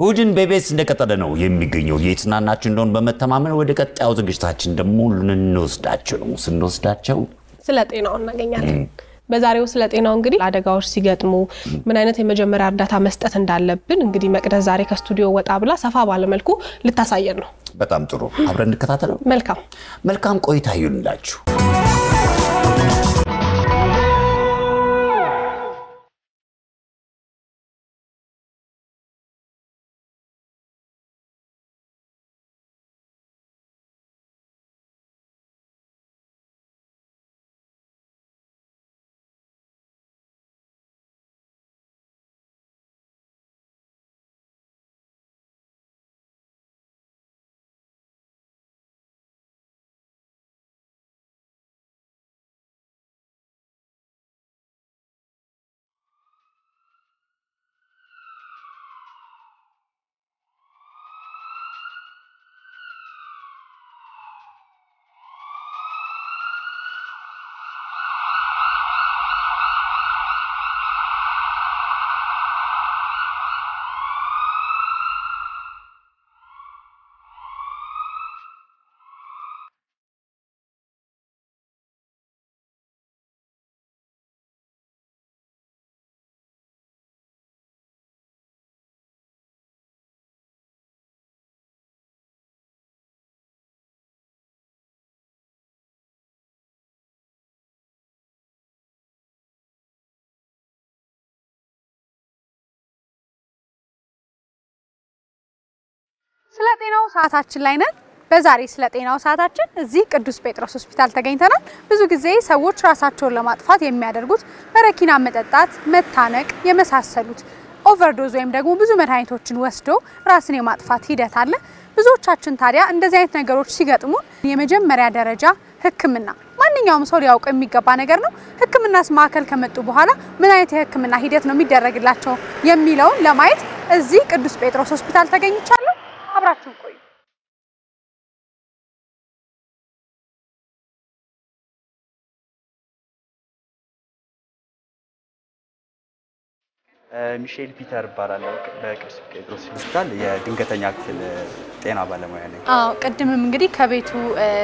እሑድን በኢቢኤስ እንደቀጠለ ነው የሚገኘው። የተዝናናችሁ እንደሆን በመተማመን ወደ ቀጣዩ ዝግጅታችን ደግሞ ልንወስዳቸው ነው። ስንወስዳቸው ስለ ጤናው እናገኛለን። በዛሬው ስለ ጤናው እንግዲህ አደጋዎች ሲገጥሙ ምን አይነት የመጀመሪያ እርዳታ መስጠት እንዳለብን እንግዲህ መቅደስ ዛሬ ከስቱዲዮ ወጣ ብላ ሰፋ ባለመልኩ ልታሳየን ነው። በጣም ጥሩ፣ አብረን እንከታተለው። መልካም መልካም ቆይታ ይሁንላችሁ። ስለ ጤናው ሰዓታችን ላይ ነን። በዛሬ ስለ ጤናው ሰዓታችን እዚህ ቅዱስ ጴጥሮስ ሆስፒታል ተገኝተናል። ብዙ ጊዜ ሰዎች ራሳቸውን ለማጥፋት የሚያደርጉት በረኪና መጠጣት፣ መታነቅ የመሳሰሉት ኦቨርዶዝ ወይም ደግሞ ብዙ መድኃኒቶችን ወስዶ ራስን የማጥፋት ሂደት አለ። ብዙዎቻችን ታዲያ እንደዚህ አይነት ነገሮች ሲገጥሙን የመጀመሪያ ደረጃ ሕክምና ማንኛውም ሰው ሊያውቅ የሚገባ ነገር ነው። ሕክምናስ ማዕከል ከመጡ በኋላ ምን አይነት የሕክምና ሂደት ነው የሚደረግላቸው የሚለውን ለማየት እዚህ ቅዱስ ጴጥሮስ ሆስፒታል ተገኝቻለሁ። አብራችሁን ቆዩ። ሚሼል ፒተር እባላለሁ። በቅዱስ ጴጥሮስ ሆስፒታል የድንገተኛ ክፍል ጤና ባለሙያ ነኝ። አዎ ቅድምም እንግዲህ ከቤቱ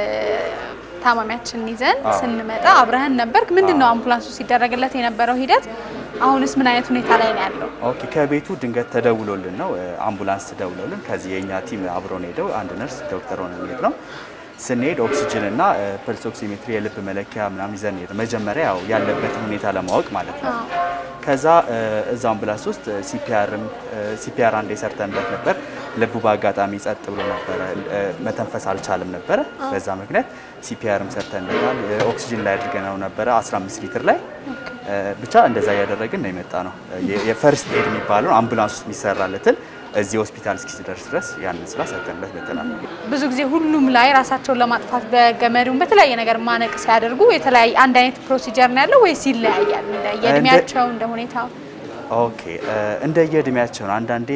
ታማሚያችንን ይዘን ስንመጣ አብረህን ነበርክ። ምንድን ነው አምቡላንሱ ሲደረግለት የነበረው ሂደት? አሁንስ ምን አይነት ሁኔታ ላይ ነው ያለው? ኦኬ ከቤቱ ድንገት ተደውሎልን ነው አምቡላንስ ተደውሎልን ከዚህ የእኛ ቲም አብሮን ሄደው አንድ ነርስ ዶክተር ሆነ ሄድ ነው ስንሄድ ኦክሲጅን እና ፐልስ ኦክሲሜትሪ የልብ መለኪያ ምናምን ይዘን ሄድ መጀመሪያ ያው ያለበትን ሁኔታ ለማወቅ ማለት ነው። ከዛ እዛ አምቡላንስ ውስጥ ሲፒአርም ሲፒአር አንዴ ሰርተንበት ነበር። ልቡ በአጋጣሚ ጸጥ ብሎ ነበረ፣ መተንፈስ አልቻለም ነበረ። በዛ ምክንያት ሲፒአርም ሰርተንበታል። ኦክሲጅን ላይ አድርገነው ነበረ 15 ሊትር ላይ ብቻ እንደዛ እያደረግን ነው የመጣ ነው። የፈርስት ኤድ የሚባለውን አምቡላንስ ውስጥ የሚሰራለትን እዚህ ሆስፒታል እስኪደርስ ድረስ ያንን ስራ ሰርተንበት መተናል። ብዙ ጊዜ ሁሉም ላይ ራሳቸውን ለማጥፋት በገመዱም በተለያየ ነገር ማነቅ ሲያደርጉ የተለያየ አንድ አይነት ፕሮሲጀር ነው ያለው ወይስ ይለያያል? እንደ የእድሜያቸው እንደ ሁኔታው ኦኬ እንደ የእድሜያቸው ነው። አንዳንዴ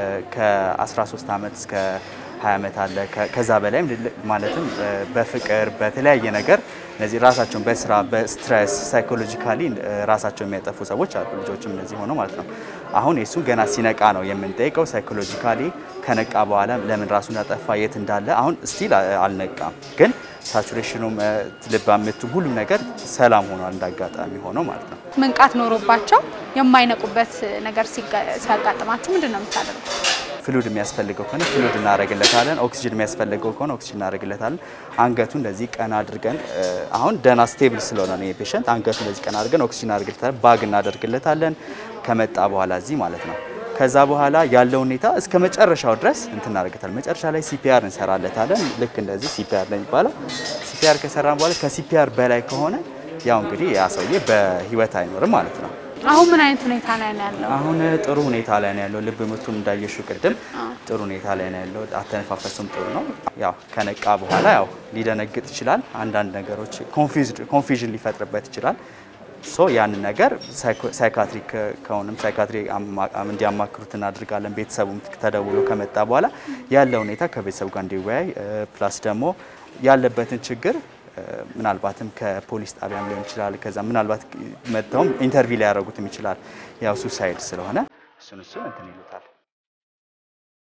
ከ13 ዓመት እስከ 20 ዓመት አለ ከዛ በላይም ማለትም በፍቅር በተለያየ ነገር እነዚህ ራሳቸውን በስራ በስትረስ ሳይኮሎጂካሊ ራሳቸውን የሚያጠፉ ሰዎች አሉ። ልጆችም እነዚህ ሆነው ማለት ነው። አሁን የሱን ገና ሲነቃ ነው የምንጠይቀው። ሳይኮሎጂካሊ ከነቃ በኋላ ለምን ራሱን ያጠፋ የት እንዳለ አሁን ስቲል አልነቃም፣ ግን ሳቹሬሽኑም ልብ ምቱም ሁሉም ነገር ሰላም ሆኗል እንዳጋጣሚ ሆኖ ማለት ነው። መንቃት ኖሮባቸው የማይነቁበት ነገር ሲያጋጥማችሁ ምንድን ነው የምታደርጉት? ፍሉድ የሚያስፈልገው ከሆነ ፍሉድ እናደርግለታለን። ኦክሲጅን የሚያስፈልገው ከሆነ ኦክሲጅን እናደርግለታለን። አንገቱ እንደዚህ ቀና አድርገን አሁን ደህና ስቴብል ስለሆነ ነው የፔሸንት አንገቱ እንደዚህ ቀና አድርገን ኦክሲጅን እናደርግለታለን። ባግ እናደርግለታለን ከመጣ በኋላ እዚህ ማለት ነው። ከዛ በኋላ ያለው ሁኔታ እስከ መጨረሻው ድረስ እንትን እናደርግታለን። መጨረሻ ላይ ሲፒአር እንሰራለታለን። ልክ እንደዚህ ሲፒአር ነው የሚባለው። ሲፒአር ከሰራን በኋላ ከሲፒአር በላይ ከሆነ ያው እንግዲህ ያ ሰውዬ በህይወት አይኖርም ማለት ነው። አሁን ምን አይነት ሁኔታ ላይ ነው ያለው? አሁን ጥሩ ሁኔታ ላይ ነው ያለው። ልብ ምቱም እንዳየሹ ቅድም ጥሩ ሁኔታ ላይ ነው ያለው። አተነፋፈሱም ጥሩ ነው። ያው ከነቃ በኋላ ያው ሊደነግጥ ይችላል። አንዳንድ ነገሮች ኮንፊዥን ሊፈጥርበት ይችላል። ሶ ያንን ነገር ሳይካትሪክ ከሆነም ሳይካትሪ እንዲያማክሩት እናድርጋለን። ቤተሰቡም ተደውሎ ከመጣ በኋላ ያለ ሁኔታ ከቤተሰቡ ጋር እንዲወያይ ፕላስ ደግሞ ያለበትን ችግር ምናልባትም ከፖሊስ ጣቢያም ሊሆን ይችላል። ከዛ ምናልባት መጥተውም ኢንተርቪው ሊያደርጉትም ይችላል። ያው ሱሳይድ ስለሆነ እሱን እሱን እንትን ይሉታል።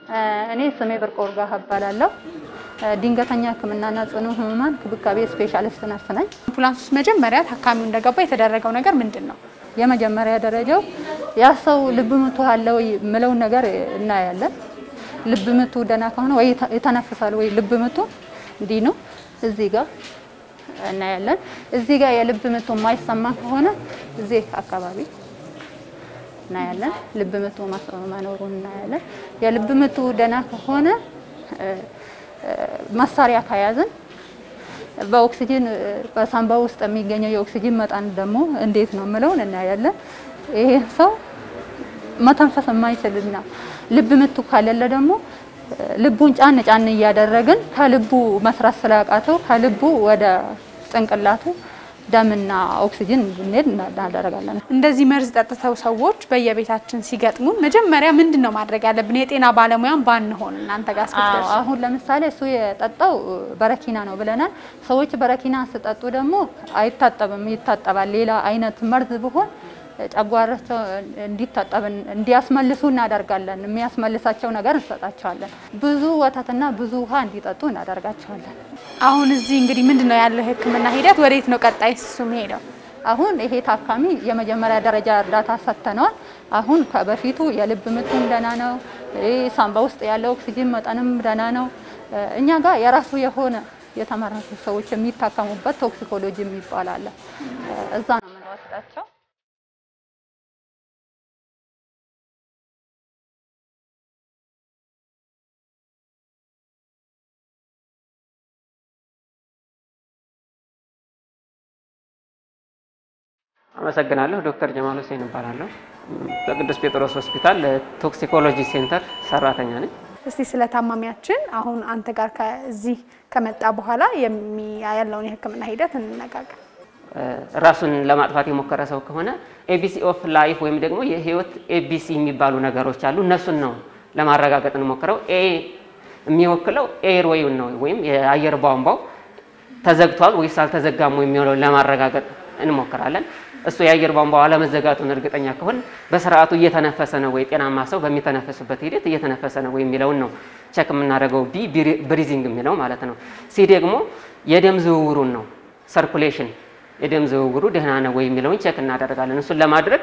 እኔ ስሜ ብርቅ ወርጋ እባላለሁ። ድንገተኛ ሕክምናና ጽኑ ህሙማን ክብካቤ ስፔሻሊስት ነርስ ነኝ። አምቡላንስ ውስጥ መጀመሪያ ታካሚው እንደገባ የተደረገው ነገር ምንድን ነው? የመጀመሪያ ደረጃው ያ ሰው ልብ ምቱ አለው የምለውን ነገር እናያለን። ልብ ምቱ ደህና ከሆነ ወይ ይተነፍሳል ወይ ልብ ምቱ እንዲህ ነው፣ እዚህ ጋር እናያለን። እዚህ ጋር የልብ ምቱ የማይሰማ ከሆነ እዚህ አካባቢ እናያለን። ልብ ምቱ መኖሩን እናያለን። የልብ ምቱ ደህና ከሆነ መሳሪያ ከያዝን በኦክሲጅን በሳንባ ውስጥ የሚገኘው የኦክሲጅን መጠን ደግሞ እንዴት ነው የምለውን እናያለን። ይሄ ሰው መተንፈስ የማይችልና ልብ ምቱ ካለለ ደግሞ ልቡን ጫን ጫን እያደረግን ከልቡ መስራት ስላቃተው ከልቡ ወደ ጭንቅላቱ ደምና ኦክሲጅን እንድንሄድ እናደርጋለን። እንደዚህ መርዝ ጠጥተው ሰዎች በየቤታችን ሲገጥሙን መጀመሪያ ምንድን ነው ማድረግ ያለብን? የጤና ባለሙያን ባንሆን እናንተ ጋር እስክትደርሱ አሁን ለምሳሌ እሱ የጠጣው በረኪና ነው ብለናል። ሰዎች በረኪና ስጠጡ ደግሞ አይታጠብም፣ ይታጠባል። ሌላ አይነት መርዝ ቢሆን ጨጓራቸው እንዲታጠብ እንዲያስመልሱ እናደርጋለን። የሚያስመልሳቸው ነገር እንሰጣቸዋለን። ብዙ ወተትና ብዙ ውሃ እንዲጠጡ እናደርጋቸዋለን። አሁን እዚህ እንግዲህ ምንድን ነው ያለው የሕክምና ሂደት? ወዴት ነው ቀጣይ እሱ ሄደው? አሁን ይሄ ታካሚ የመጀመሪያ ደረጃ እርዳታ ሰጥተነዋል። አሁን ከበፊቱ የልብ ምቱም ደህና ነው። ሳንባ ውስጥ ያለው ኦክሲጂን መጠንም ደህና ነው። እኛ ጋር የራሱ የሆነ የተመረጡ ሰዎች የሚታከሙበት ቶክሲኮሎጂ የሚባል አለ። እዛ ነው የምንወስዳቸው። አመሰግናለሁ። ዶክተር ጀማል ሁሴን እባላለሁ። በቅዱስ ጴጥሮስ ሆስፒታል ቶክሲኮሎጂ ሴንተር ሰራተኛ ነኝ። እስቲ ስለ ታማሚያችን አሁን አንተ ጋር ከዚህ ከመጣ በኋላ ያለውን የህክምና ሂደት እንነጋገር። ራሱን ለማጥፋት የሞከረ ሰው ከሆነ ኤቢሲ ኦፍ ላይፍ ወይም ደግሞ የህይወት ኤቢሲ የሚባሉ ነገሮች አሉ። እነሱን ነው ለማረጋገጥ እንሞክረው። ኤ የሚወክለው ኤር ወይም ነው ወይም የአየር ቧንቧው ተዘግቷል ወይስ አልተዘጋም የሚሆነውን ለማረጋገጥ እንሞክራለን። እሱ የአየር ቧንቧው አለመዘጋቱን እርግጠኛ ከሆን በስርዓቱ እየተነፈሰ ነው ወይ፣ ጤናማ ሰው በሚተነፈስበት ሂደት እየተነፈሰ ነው ወይ የሚለውን ነው ቸክ የምናደርገው። ቢ ብሪዚንግ የሚለው ማለት ነው። ሲ ደግሞ የደም ዝውውሩን ነው ሰርኩሌሽን፣ የደም ዝውውሩ ደህና ነው ወይ የሚለውን ቸክ እናደርጋለን። እሱን ለማድረግ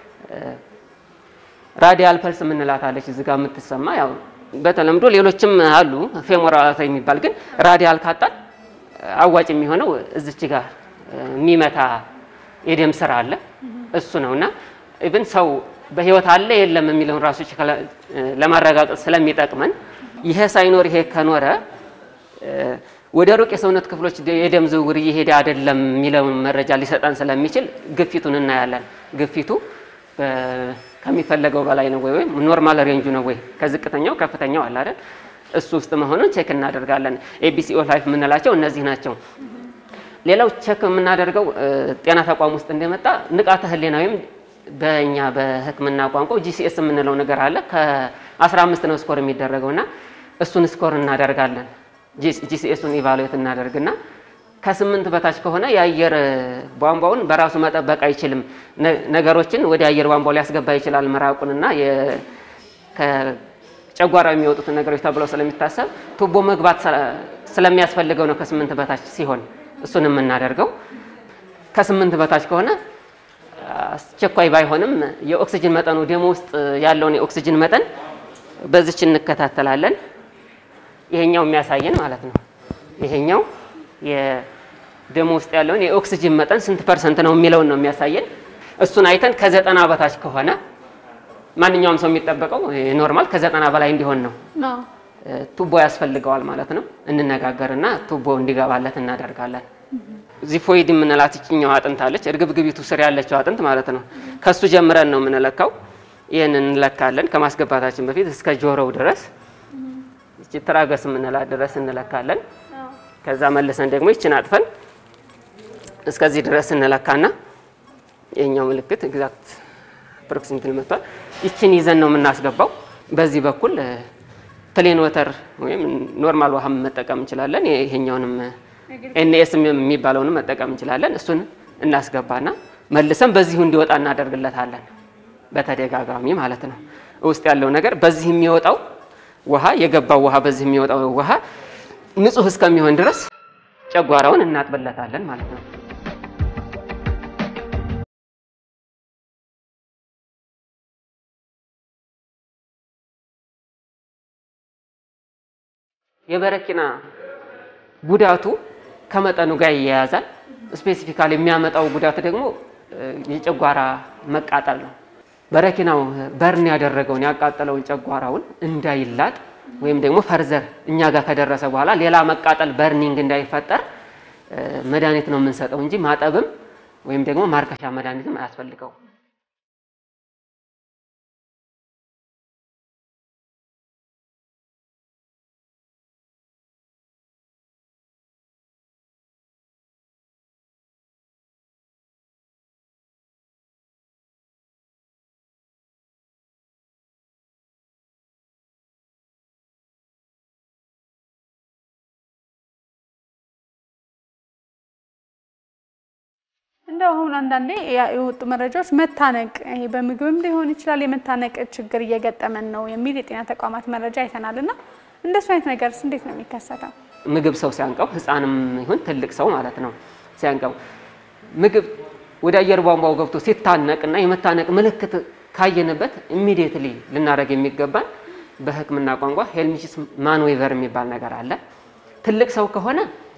ራዲያል ፐልስ የምንላታለች እዚህ ጋር የምትሰማ ያው በተለምዶ ሌሎችም አሉ ፌሞራል የሚባል ግን ራዲያል ካጣን አዋጭ የሚሆነው እዚች ጋር የሚመታ የደም ስራ አለ እሱ ነው እና ኢቭን ሰው በህይወት አለ የለም የሚለውን ራሱ ለማረጋገጥ ስለሚጠቅመን ይሄ ሳይኖር ይሄ ከኖረ ወደ ሩቅ የሰውነት ክፍሎች የደም ዝውውር እየሄደ አይደለም የሚለውን መረጃ ሊሰጠን ስለሚችል ግፊቱን እናያለን። ግፊቱ ከሚፈለገው በላይ ነው ወይ ወይም ኖርማል ሬንጁ ነው ወይ ከዝቅተኛው ከፍተኛው አለ አይደል? እሱ ውስጥ መሆኑን ቼክ እናደርጋለን። ኤቢሲኦ ላይፍ የምንላቸው እነዚህ ናቸው። ሌላው ቼክ የምናደርገው ጤና ተቋም ውስጥ እንደመጣ ንቃተ ህሊና ወይም በእኛ በሕክምና ቋንቋ ጂሲኤስ የምንለው ነገር አለ። ከ15 ነው ስኮር የሚደረገው እና እሱን ስኮር እናደርጋለን። ጂሲኤሱን ኢቫሉዌት እናደርግና ከስምንት በታች ከሆነ የአየር ቧንቧውን በራሱ መጠበቅ አይችልም፣ ነገሮችን ወደ አየር ቧንቧ ሊያስገባ ይችላል ምራቁንና ጨጓራ የሚወጡትን ነገሮች ተብለው ስለሚታሰብ ቱቦ መግባት ስለሚያስፈልገው ነው ከስምንት በታች ሲሆን እሱን የምናደርገው። ከስምንት በታች ከሆነ አስቸኳይ ባይሆንም የኦክሲጅን መጠኑ ደም ውስጥ ያለውን የኦክሲጅን መጠን በዚች እንከታተላለን። ይሄኛው የሚያሳየን ማለት ነው። ይሄኛው የደም ውስጥ ያለውን የኦክሲጅን መጠን ስንት ፐርሰንት ነው የሚለውን ነው የሚያሳየን። እሱን አይተን ከዘጠና በታች ከሆነ ማንኛውም ሰው የሚጠበቀው ኖርማል ከዘጠና በላይ እንዲሆን ነው። ቱቦ ያስፈልገዋል ማለት ነው። እንነጋገርና ቱቦ እንዲገባለት እናደርጋለን። ዚፎይድ የምንላት ይችኛው አጥንት አለች፣ እርግብግቢቱ ስር ያለችው አጥንት ማለት ነው። ከሱ ጀምረን ነው የምንለካው። ይህን እንለካለን ከማስገባታችን በፊት እስከ ጆሮው ድረስ ይቺ ትራገስ የምንላት ድረስ እንለካለን። ከዛ መልሰን ደግሞ ይችን አጥፈን እስከዚህ ድረስ እንለካና ይህኛው ምልክት ኤግዛክት ፕሮክሲሚቲ መጥቷል። ይችን ይዘን ነው የምናስገባው። በዚህ በኩል ፕሌን ወተር ወይም ኖርማል ውሃ መጠቀም እንችላለን። ይሄኛውንም ኤንኤስ የሚባለውንም መጠቀም እንችላለን። እሱን እናስገባና መልሰን በዚሁ እንዲወጣ እናደርግለታለን። በተደጋጋሚ ማለት ነው። ውስጥ ያለው ነገር በዚህ የሚወጣው ውሃ የገባው ውሃ በዚህ የሚወጣው ውሃ ንጹህ እስከሚሆን ድረስ ጨጓራውን እናጥብለታለን ማለት ነው። የበረኪና ጉዳቱ ከመጠኑ ጋር ይያያዛል። ስፔሲፊካሊ የሚያመጣው ጉዳት ደግሞ የጨጓራ መቃጠል ነው። በረኪናው በርን ያደረገውን ያቃጠለውን ጨጓራውን እንዳይላጥ ወይም ደግሞ ፈርዘር እኛ ጋር ከደረሰ በኋላ ሌላ መቃጠል በርኒንግ እንዳይፈጠር መድኃኒት ነው የምንሰጠው እንጂ ማጠብም ወይም ደግሞ ማርከሻ መድኃኒትም አያስፈልገው። እንደው አሁን አንዳንዴ ያ- የወጡ መረጃዎች መታነቅ ይሄ በምግብም ሊሆን ይችላል የመታነቅ ችግር እየገጠመን ነው የሚል የጤና ተቋማት መረጃ አይተናል። እና እንደሱ አይነት ነገርስ እንዴት ነው የሚከሰተው? ምግብ ሰው ሲያንቀው ህፃንም ይሁን ትልቅ ሰው ማለት ነው ሲያንቀው ምግብ ወደ አየር ቧንቧው ገብቶ ሲታነቅ እና የመታነቅ ምልክት ካየንበት ኢሚዲየትሊ ልናደርግ የሚገባን በሕክምና ቋንቋ ሄልሚንቲስ ማንዌቨር የሚባል ነገር አለ። ትልቅ ሰው ከሆነ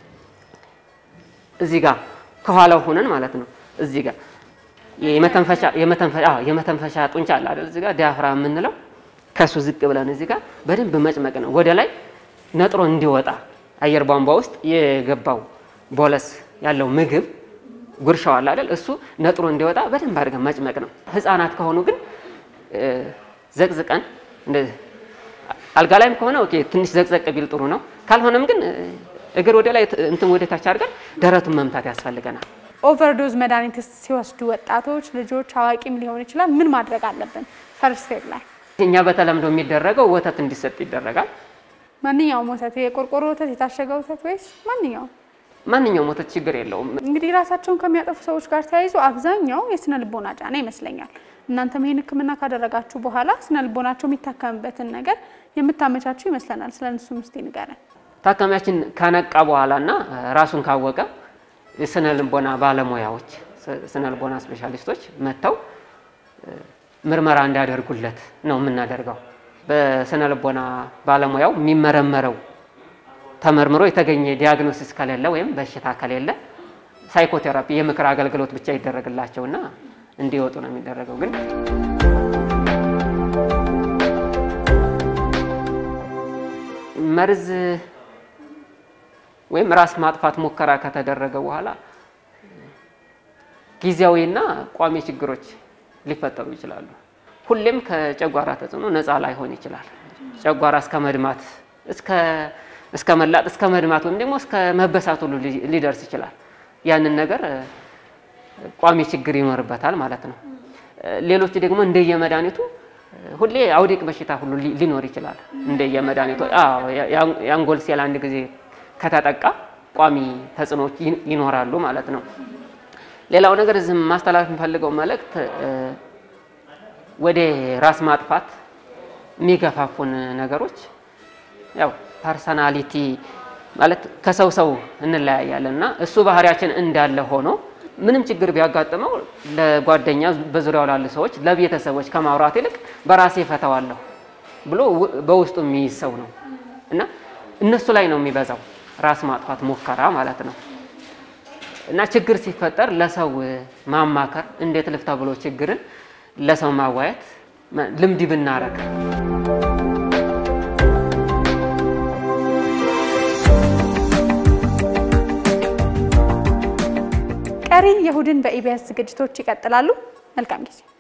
እዚህ ጋር ከኋላው ሆነን ማለት ነው እዚህ ጋር የመተንፈሻ የመተንፈሻ አዎ የመተንፈሻ ጡንቻ አለ አይደል? እዚህ ጋር ዲያፍራ የምንለው ከሱ ዝቅ ብለን እዚህ ጋር በደንብ መጭመቅ ነው ወደ ላይ ነጥሮ እንዲወጣ አየር ቧንቧ ውስጥ የገባው ቦለስ ያለው ምግብ ጉርሻው አለ አይደል? እሱ ነጥሮ እንዲወጣ በደንብ አድርገን መጭመቅ ነው። ህፃናት ከሆኑ ግን እ፣ ዘቅዝቀን እንደዚህ አልጋ ላይም ከሆነ ኦኬ ትንሽ ዘቅዘቅ ቢል ጥሩ ነው። ካልሆነም ግን እ፣ እግር ወደ ላይ እንትን ወደ ታች አድርገን ደረቱን መምታት ያስፈልገናል። ኦቨርዶዝ መድኃኒት ሲወስዱ ወጣቶች፣ ልጆች፣ አዋቂም ሊሆን ይችላል ምን ማድረግ አለብን? ፈርስት ኤድ ላይ እኛ በተለምዶ የሚደረገው ወተት እንዲሰጥ ይደረጋል። ማንኛውም ወተት የቆርቆሮ ወተት፣ የታሸገ ወተት ወይስ ማንኛውም? ማንኛውም ወተት ችግር የለውም። እንግዲህ ራሳቸውን ከሚያጠፉ ሰዎች ጋር ተያይዞ አብዛኛው የስነ ልቦና ጫና ይመስለኛል። እናንተም ይህን ሕክምና ካደረጋችሁ በኋላ ስነ ልቦናቸው የሚታከምበትን ነገር የምታመቻችሁ ይመስለናል። ስለ እነሱም እስቲ ንገረን። ታካሚያችን ከነቃ በኋላ እና ራሱን ካወቀ የስነ ልቦና ባለሙያዎች ስነ ልቦና ስፔሻሊስቶች መጥተው እ፣ ምርመራ እንዲያደርጉለት ነው የምናደርገው። በስነ ልቦና ባለሙያው የሚመረመረው ተመርምሮ የተገኘ ዲያግኖሲስ ከሌለ ወይም በሽታ ከሌለ ሳይኮቴራፒ የምክር አገልግሎት ብቻ ይደረግላቸውና እንዲወጡ ነው የሚደረገው ግን መርዝ ወይም ራስ ማጥፋት ሙከራ ከተደረገ በኋላ ጊዜያዊና ቋሚ ችግሮች ሊፈጠሩ ይችላሉ። ሁሌም ከጨጓራ ተጽዕኖ ነፃ ላይሆን ይችላል። ጨጓራ እስከ መድማት እስከ እስከ መላጥ እስከ መድማት ወይም ደግሞ እስከ መበሳት ሁሉ ሊ- ሊደርስ ይችላል። ያንን ነገር እ፣ ቋሚ ችግር ይኖርበታል ማለት ነው። እ፣ ሌሎች ደግሞ እንደየመድኃኒቱ እ፣ ሁሌ አውዲቅ በሽታ ሁሉ ሊ- ሊኖር ይችላል። እንደየመድኃኒቱ አዎ፣ ያ- ያ- የአንጎል ሴል አንድ ጊዜ ከተጠቃ ቋሚ ተጽዕኖዎች ይን- ይኖራሉ ማለት ነው። ሌላው ነገር እዚህ ማስተላለፍ የምፈልገው መልእክት እ፣ ወደ ራስ ማጥፋት የሚገፋፉን ነገሮች ያው ፐርሰናሊቲ ማለት ከሰው ሰው እንለያያለን እና እሱ ባህሪያችን እንዳለ ሆኖ ምንም ችግር ቢያጋጥመው ለጓደኛ በዙሪያው ላሉ ሰዎች ለቤተሰቦች ከማውራት ይልቅ በራሴ ፈተዋለሁ ብሎ ው- በውስጡ የሚይዝ ሰው ነው እና እነሱ ላይ ነው የሚበዛው ራስ ማጥፋት ሙከራ ማለት ነው። እና ችግር ሲፈጠር ለሰው ማማከር እንዴት ልፍታ ብሎ ችግርን ለሰው ማዋየት መ- ልምድ ብናረግ ቀሪ የእሁድን በኢቢኤስ ዝግጅቶች ይቀጥላሉ። መልካም ጊዜ